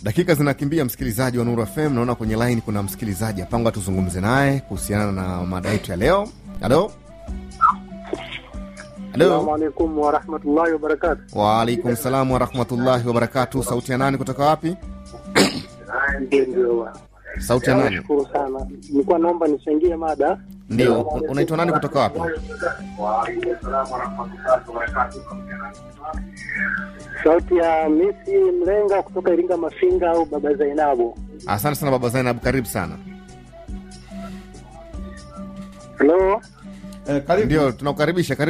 Dakika zinakimbia, msikilizaji wa Nuru FM. Naona kwenye line kuna msikilizaji apangwa, tuzungumze naye kuhusiana na mada yetu ya leo. Halo, Assalamu halo. alaikum warahmatullahi wabarakatu. Waalaikum salam warahmatullahi wabarakatu. Sauti ya nani kutoka wapi? Ndio, ndio. Sauti ya nani? Nashukuru sana. Nilikuwa naomba nichangie mada. Ndio, unaitwa nani kutoka wapi? Sauti ya Misi Mlenga kutoka Iringa Mafinga au Baba Zainabu. Asante sana baba Zainab, karibu sana. Halo. Ndio, tunakukaribisha. Karibu.